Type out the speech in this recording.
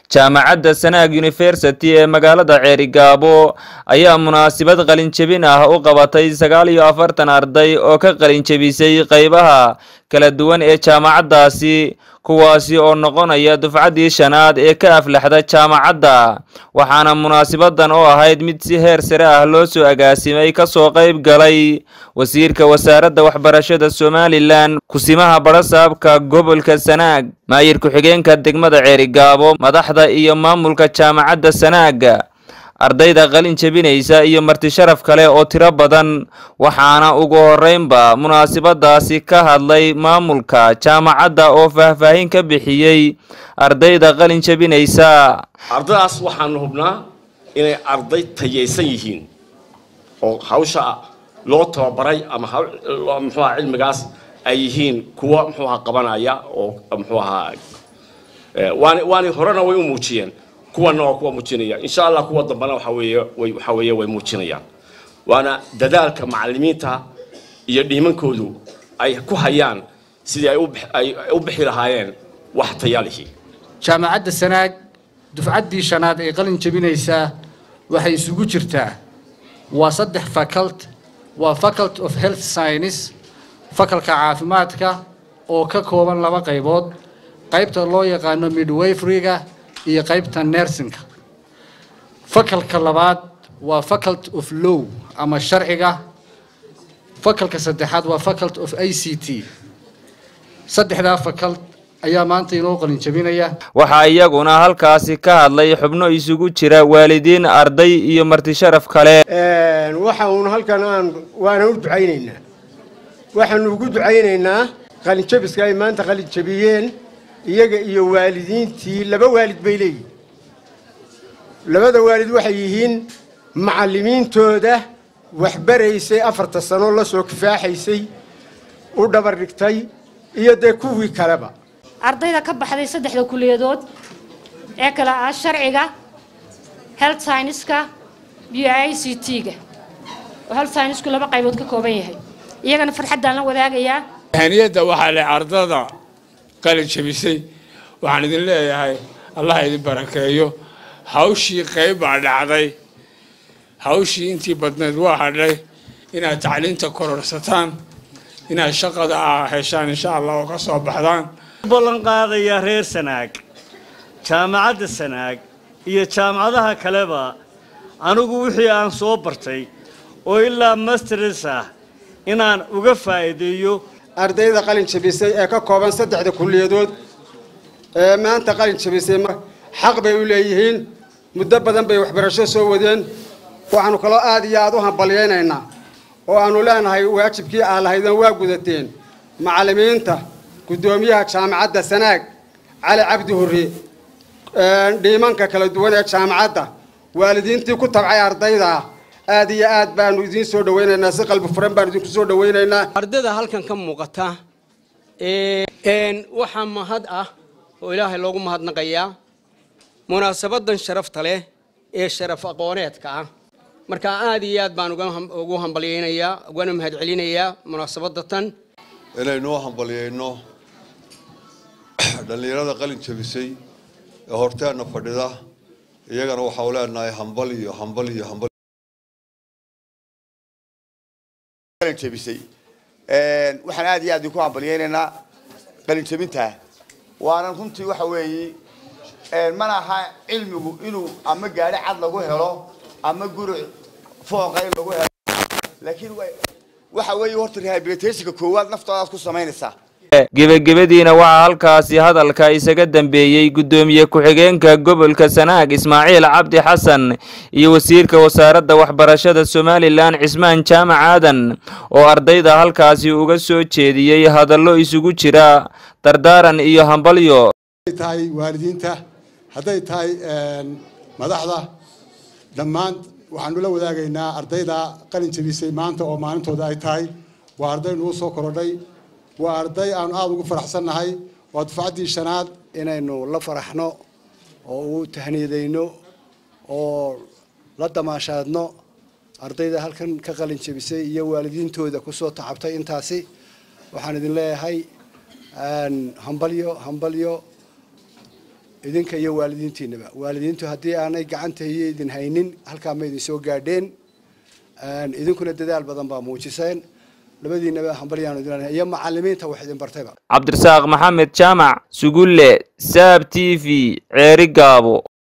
jaamacadda sanaag university ee magaalada ceerigaabo ayaa munaasabad qalinjebin ah u qabatay sagaal iyo afartan arday oo ka qalinjebisay qeybaha kala duwan ee jaamacaddaasi kuwaasi oo noqonaya dufcaddii shanaad ee ka aflaxda jaamacadda waxaana munaasabadan oo ahayd mid si heer sare ah loo soo agaasimay kasoo qayb galay wasiirka wasaaradda waxbarashada somalilan kusimaha barasaabka gobolka sanaag maayir ku-xigeenka degmada ceerigaabo madaxda iyo maamulka jaamacadda sanaag ardayda qalin jebinaysa iyo marti sharaf kale oo tiro badan waxaana ugu horeynba munaasabadaasi ka hadlay maamulka jaamacadda oo faahfaahin ka bixiyey ardayda qalin jebinaysa ardaydaas waxaanu hubnaa inay arday tayaysan yihiin oo hawsha loo tababaray ama muxuaha cilmigaas ay yihiin kuwa muxuaha qabanaya oo muxuu ahaa waani waani horena way u muujiyeen kuwana waa kuwa muujinaya insha allah kuwa dambana waxa weeye way waxa weeye way muujinayaan waana dadaalka macallimiinta iyo dhiimankoodu ay ku hayaan sidii ay u ay u bixi lahaayeen wax tayalihi jaamacadda sanaag dufcaddii shanaad ee qalin jebinaysaa waxay isugu jirtaa waa saddex facult waa faculty of health science fakalka caafimaadka oo ka kooban laba qaybood qaybta loo yaqaano midwayfriga iyo qaybta nersinka fakalka labaad waa faculty of law ama sharciga fakalka saddexaad waa faculty of i c t saddexdaa fakalt ayaa maanta inoo qalin jebinaya waxaa iyaguna halkaasi ka hadlay xubno isugu jira waalidiin arday iyo marti sharaf kale waxa uun halkan aan waana u ducaynaynaa waxaanu ugu ducaynaynaa qalinjabiska ay maanta qalin jabiyeen iyaga iyo waalidiintii laba waalid bay leeyihin labada waalid waxay yihiin macallimiintooda waxbaraysay afarta sano la soo kifaaxaysay u dhabar dhigtay iyo dee kuwii kaleba ardayda ka baxday saddexda kuliyadood ee kale ah sharciga health scienceska iyo i c t-ga oo health scienceku laba qaybood ka kooban yahay iyagana farxaddaan la wadaagayaa haniyadda waxaa le ardada qalin jabisay waxaan idin leeyahay allah idin barakeeyo hawshii qayb baa dhacday hawshii intii badnayd waa hadhay inaad tacliinta kororsataan inaad shaqada a heshaan insha allah oo ka soo baxdaan ballan qaadayaa reer sanaag jaamacadda sanaag iyo jaamacadaha kaleba anigu wixii aan soo bartay oo ilaa masters ah inaan uga faa'iideeyo ardayda qalin jabisay ee ka kooban saddexda kulliyadood ee maanta qalin jabisay xaq bay u leeyihiin muddo badan bay waxbarasho soo wadeen waxaanu kaloo aad iyo aad u hambalyaynaynaa oo aanu leenahay waajibkii aa lahaydeen waa gudateen macallimiinta guddoomiyaha jaamacadda sanaag cali cabdi hurre dhiimanka kala duwan ee jaamacadda waalidiintii ku tabcay ardayda aad iyo aad baanu idiin soo dhawaynaynaa si qalbi furan baanu idinku soo dhawaynaynaa ardayda halkan ka muuqata waxaa mahad ah oo ilaahay loogu mahadnaqayaa munaasabadan sharafta leh ee sharaf aqooneedka ah marka aad iyo aad baan ugu hambalyaynayaa ugana mahadcelinayaa munaasabada tan inaynuu hambalyayno dhallinyarada qalin jabisay ee horteenna fadhida iyagana waxau leenahay hambal iyo hambal iyo hambal jabisay waxaan aad iyo aad idinku hambalyaynaynaa qalin jabinta waanan runtii waxa weeye mana aha cilmigu inuu ama gaari cad lagu helo ama guri fooqa in lagu helo laakiin waxa weeye horta rehabilitationka koowaad naftoodaad ku samaynaysaa gebagabadiina waxaa halkaasi hadalka isaga dambeeyey guddoomiye ku-xigeenka gobolka sanaag ismaaciil cabdi xasan iyo wasiirka wasaaradda waxbarashada somalilan cismaan jaamac aadan oo ardayda halkaasi uga soo jeediyey hadallo isugu jira dardaaran iyo hambalyo tahay waalidiinta hadday tahay madaxda dhammaan waxaanu la wadaagaynaa ardayda qalin jabisay maanta oo maalintooda ay tahay waa arday nugu soo korodhay waa arday aanu aada ugu faraxsannahay waa dufcaddii shanaad inaynu la faraxno oo u tahniyadayno oo la damaashaadno ardayda halkan ka qalin jabisay iyo waalidiintooda kusoo tacabtay intaasi waxaan idin leeyahay hambalyo hambalyo idinka iyo waalidiintiinaba waalidiintu haddii aanay gacanta iyo idin haynin halkaa ma idin soo gaadheen idinkuna dadaal badan baa muujiseen labadiinaba hambalyaanu idin iyo macalimiinta wax idin bartayba cabdirasaaq maxamed jaamac sugulle saab t v ceeri gaabo